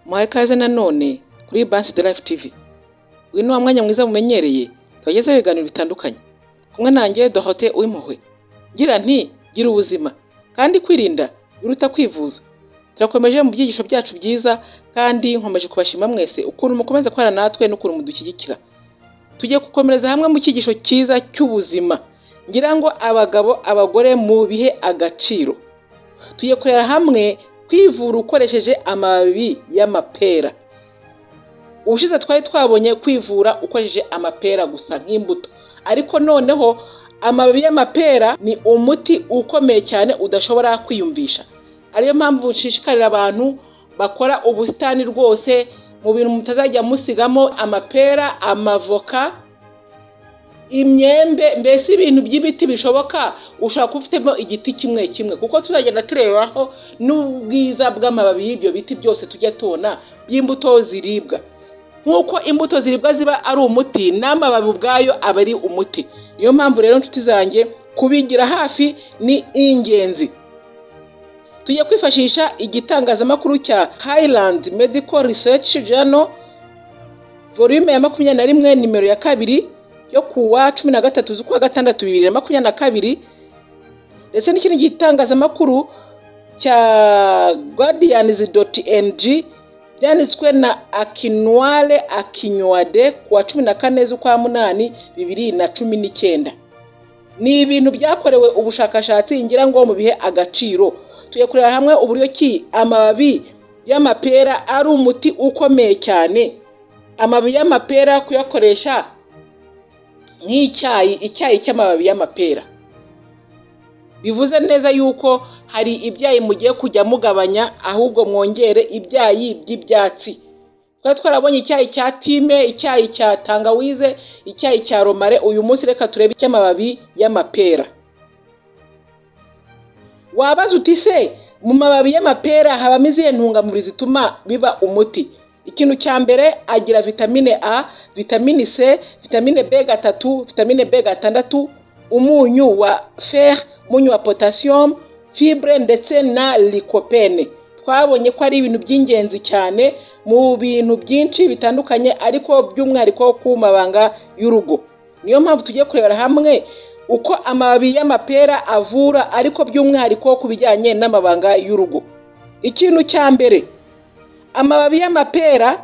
muhaye ikaze nanone kuri Bansi de Life TV uyu ni wa mwanya mwiza mumenyereye tubagezaho ibiganiro bitandukanye kumwe nanjye Dorote Uwimpuhwe ngira nti gira ubuzima kandi kwirinda biruta kwivuza turakomeje mu byigisho byacu byiza kandi nkomeje kubashima mwese ukuntu mukomeza gukorana natwe n'ukuntu mudushyigikira tugiye gukomereza hamwe mu cyigisho cyiza cy'ubuzima ngira ngo abagabo abagore mu bihe agaciro tugiye kureba hamwe kwivura ukoresheje amababi y'amapera ubushize twari twabonye kwivura ukoresheje amapera gusa nk'imbuto ariko noneho amababi y'amapera ni umuti ukomeye cyane udashobora kwiyumvisha ariyo mpamvu bushishikarira abantu bakora ubusitani rwose mu bintu mutazajya musigamo amapera amavoka imyembe mbese ibintu by'ibiti bishoboka ushobora kuba ufitemo igiti kimwe kimwe kuko tuzagenda turebaho n'ubwiza bw'amababi y'ibyo biti byose tujya tubona by'imbuto ziribwa nk'uko imbuto ziribwa ziba ari umuti n'amababi ubwayo aba ari umuti niyo mpamvu rero inshuti zanjye kubigira hafi ni ingenzi tujya kwifashisha igitangazamakuru cya Highland Medical Research Journal volume ya makumyabiri na rimwe nimero ya kabiri yo kuwa cumi na gatatu z'ukwa gatandatu bibiri na makumyabiri na kabiri ndetse n'ikindi gitangazamakuru cya guardians dot ng byanditswe na akinwale akinywade kuwa cumi na kane z'ukwa munani bibiri na cumi n'icyenda ni ibintu byakorewe ubushakashatsi ngira ngo mu bihe agaciro tujya kureba hamwe uburyo ki amababi y'amapera ari umuti ukomeye cyane amababi y'amapera kuyakoresha nk'icyayi icyayi cy'amababi y'amapera bivuze neza yuko hari ibyayi mugiye kujya mugabanya ahubwo mwongere ibyayi by'ibyatsi twari twarabonye icyayi cya time icyayi cya tangawize icyayi cya romare uyu munsi reka turebe icy'amababi y'amapera wabaza uti se mu mababi y'amapera habamo izihe ntungamubiri zituma biba umuti ikintu cya mbere agira vitamine a vitamine c vitamine b gatatu vitamine b gatandatu umunyu wa fer umunyu wa potasiyumu fibre ndetse na likopene twabonye ko ari ibintu by'ingenzi cyane mu bintu byinshi bitandukanye ariko by'umwihariko ku mabanga y'urugo niyo mpamvu tugiye kurebera hamwe uko amababi y'amapera avura ariko by'umwihariko ku bijyanye n'amabanga y'urugo ikintu cya mbere amababi y'amapera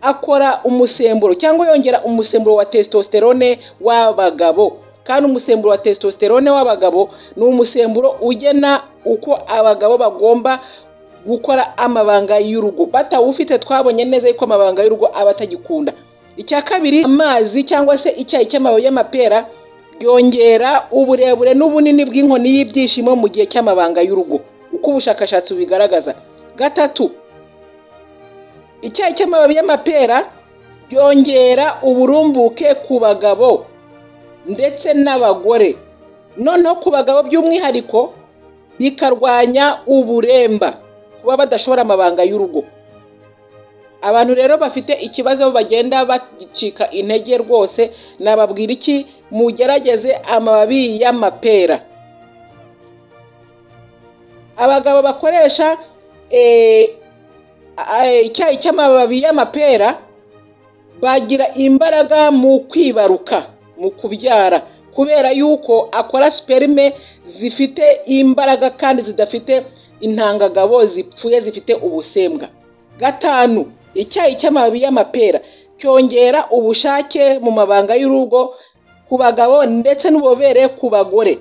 akora umusemburo cyangwa yongera umusemburo wa testosterone w'abagabo kandi umusemburo wa testosterone w'abagabo ni umusemburo ugena uko abagabo bagomba gukora amabanga y'urugo batawufite twabonye neza yuko amabanga y'urugo aba atagikunda icya kabiri amazi cyangwa se icyayi cy'amababi y'amapera yongera uburebure n'ubunini bw'inkoni y'ibyishimo mu gihe cy'amabanga y'urugo uko ubushakashatsi bubigaragaza gatatu icyayi cy'amababi y'amapera byongera uburumbuke ku bagabo ndetse n'abagore noneho ku bagabo by'umwihariko bikarwanya uburemba kuba badashobora amabanga y'urugo abantu rero bafite ikibazo bagenda bagicika intege rwose nababwira iki mugerageze amababi y'amapera abagabo bakoresha icyayi cy'amababi y'amapera bagira imbaraga mu kwibaruka mu kubyara kubera yuko akora siperime zifite imbaraga kandi zidafite intangagabo zipfuye zifite ubusembwa gatanu icyayi cy'amababi y'amapera cyongera ubushake mu mabanga y'urugo ku bagabo ndetse n'ububobere ku bagore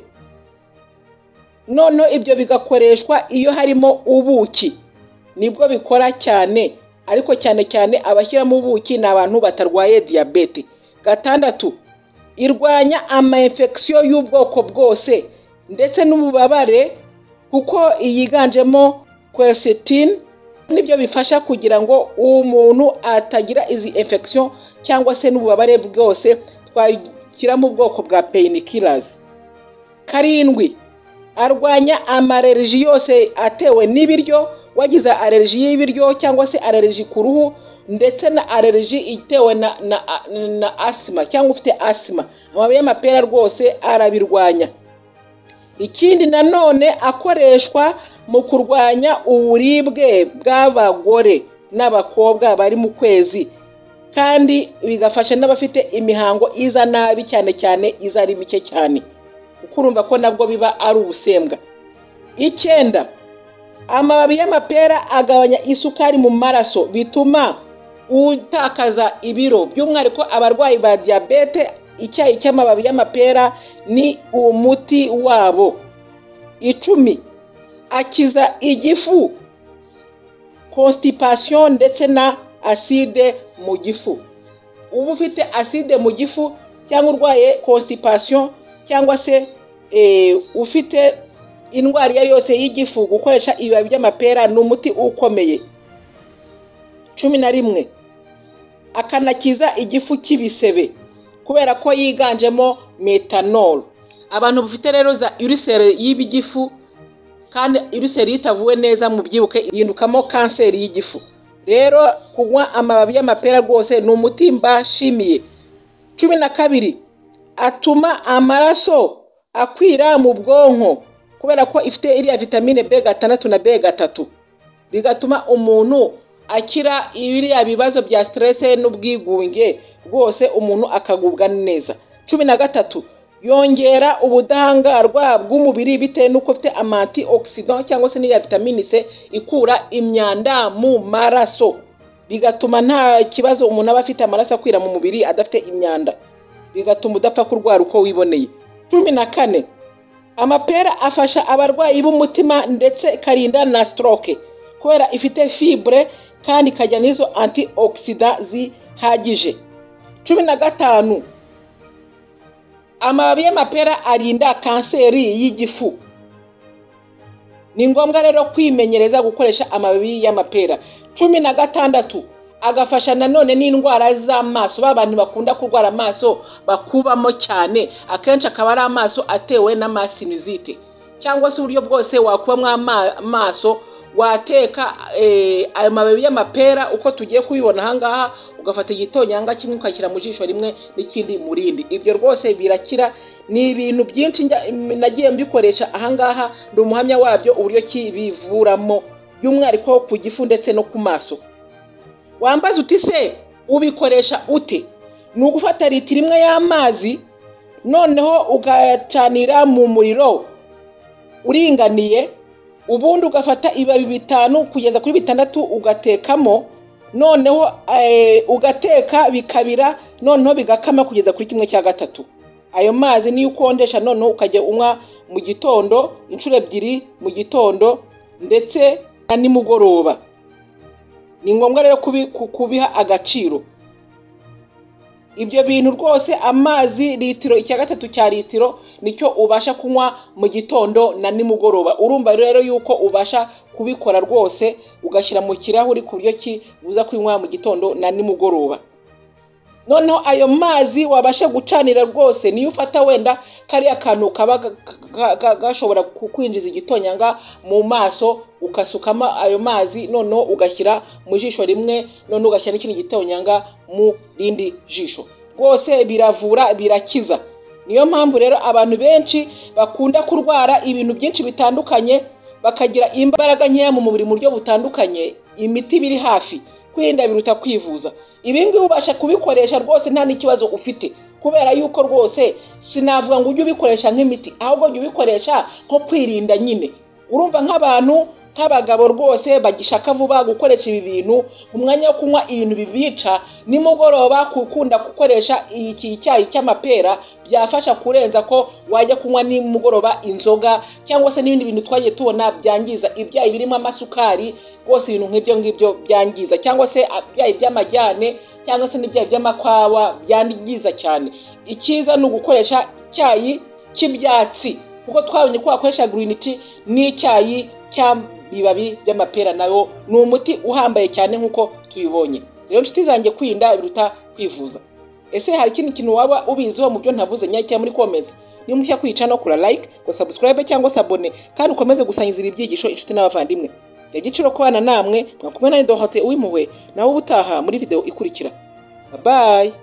noneho ibyo bigakoreshwa iyo harimo ubuki nibwo bikora cyane ariko cyane cyane abashyiramo ubuki ni abantu batarwaye diyabete gatandatu irwanya amayinfekisiyo y'ubwoko bwose ndetse n'ububabare kuko yiganjemo quercetine nibyo bifasha kugira ngo umuntu atagira izi infection cyangwa se n'ububabare bwose twashyiramo ubwoko bwa painkillers karindwi arwanya amareriji yose atewe n'ibiryo wagize alerji y'ibiryo cyangwa se alerji ku ruhu ndetse na alerji itewe na, na, na asima cyangwa ufite asima amababi y'amapera rwose arabirwanya ikindi nanone akoreshwa mu kurwanya uburibwe bw'abagore n'abakobwa bari mu kwezi kandi bigafasha n'abafite imihango iza nabi cyane cyane iza ari mike cyane kuko urumva ko nabwo biba ari ubusembwa icyenda amababi y'amapera agabanya isukari mu maraso bituma utakaza ibiro by'umwihariko abarwayi ba diyabete icyayi cy'amababi y'amapera ni umuti wabo icumi akiza igifu constipation ndetse na aside mu gifu uba ufite aside mu gifu cyangwa urwaye constipation cyangwa se ufite indwara iyo ari yose y'igifu gukoresha ibibabi by'amapera ni umuti ukomeye cumi na rimwe akanakiza igifu cy'ibisebe kubera ko yiganjemo metanol abantu bafite rero za uriseri y'ibigifu kandi uriseri iyo itavuwe neza mubyibuke yindukamo kanseri y'igifu rero kunywa amababi y'amapera rwose ni umuti mbashimiye cumi na kabiri atuma amaraso akwira mu bwonko kubera ko ifite iriya vitamine b gatandatu na b gatatu bigatuma umuntu akira biriya bibazo bya siterese n'ubwigunge rwose umuntu akagubwa neza cumi na gatatu yongera ubudahangarwa bw'umubiri bitewe n'uko ufite amanti oxidant cyangwa se n'iriya vitamine c ikura imyanda mu maraso bigatuma nta kibazo umuntu aba afite amaraso akwira mu mubiri adafite imyanda bigatuma udapfa kurwara uko wiboneye cumi na kane amapera afasha abarwayi b'umutima ndetse ikarinda na stroke kubera ifite fibre kandi ikagira n'izo anti oxida zihagije cumi na gatanu amababi y'amapera arinda kanseri y'igifu ni ngombwa rero kwimenyereza gukoresha amababi y'amapera cumi na gatandatu agafasha nanone n'indwara z'amaso ba bantu bakunda kurwara amaso bakubamo cyane akenshi akaba ari amaso atewe n'amasinizite cyangwa se uburyo bwose wakubamo amaso wateka ayo mababi y'amapera uko tugiye kubibona ahangaha ugafata igitonyanga kimwe ukashyira mu jisho rimwe n'ikindi mu rindi ibyo rwose birakira ni ibintu byinshi nagiye mbikoresha ahangaha ni umuhamya wabyo uburyo kibivuramo by'umwihariko ku gifu ndetse no ku maso wambaza uti se ubikoresha ute ni ugufata litiro imwe y'amazi noneho ugacanira mu muriro uringaniye ubundi ugafata ibibabi bitanu kugeza kuri bitandatu ugatekamo noneho ugateka bikabira noneho bigakama kugeza kuri kimwe cya gatatu ayo mazi niyo ukonjesha noneho ukajya unywa mu gitondo inshuro ebyiri mu gitondo ndetse na nimugoroba ni ngombwa rero kubiha agaciro ibyo bintu rwose amazi litiro icya gatatu cya litiro nicyo ubasha kunywa mu gitondo na nimugoroba urumva rero yuko ubasha kubikora rwose ugashyira mu kirahuri ku buryo ki uza kunywa mu gitondo na nimugoroba noneho ayo mazi wabasha gucanira rwose niyo ufata wenda kariya kantu kaba gashobora kukwinjiza igitonyanga mu maso ugasukamo ayo mazi noneho ugashyira mu jisho rimwe noneho ugashyira n'ikindi gitonyanga mu rindi jisho rwose biravura birakiza niyo mpamvu rero abantu benshi bakunda kurwara ibintu byinshi bitandukanye bakagira imbaraga nkeya mu mubiri mu buryo butandukanye imiti biri hafi kwirinda biruta kwivuza ibingibi ubasha kubikoresha rwose nta n'ikibazo ufite kubera yuko rwose sinavuga ngo ujye ubikoresha nk'imiti ahubwo jya ubikoresha nko kwirinda nyine urumva nk'abantu nk'abagabo rwose bagishaka vuba gukoresha ibi bintu mu mwanya wo kunywa ibintu bibica nimugoroba gukunda gukoresha iki icyayi cy'amapera byafasha kurenza ko wajya kunywa nimugoroba inzoga cyangwa se n'ibindi bintu twagiye tubona byangiza ibyayi birimo amasukari rwose ibintu nk'ibyo ngibyo byangiza cyangwa se ibyayi by'amajyane cyangwa se n'ibyayi by'amakwawa byangiza cyane icyiza ni ugukoresha icyayi cy'ibyatsi kuko twabonye ko wakoresha green tea n'icyayi cy'ibibabi by'amapera nayo ni umuti uhambaye cyane nk'uko tubibonye rero inshuti zanjye kwirinda biruta kwivuza ese hari ikindi kintu waba ubiziho mu byo ntavuze nyacyo muri komeza niba mushya kwica no kura like ngo subscribe cyangwa se abone kandi ukomeze gusangiza ibi byigisho inshuti n'abavandimwe reba igiciro kubana namwe mwakumwe na dohote uwimuwe nawe ubutaha muri video ikurikira babaye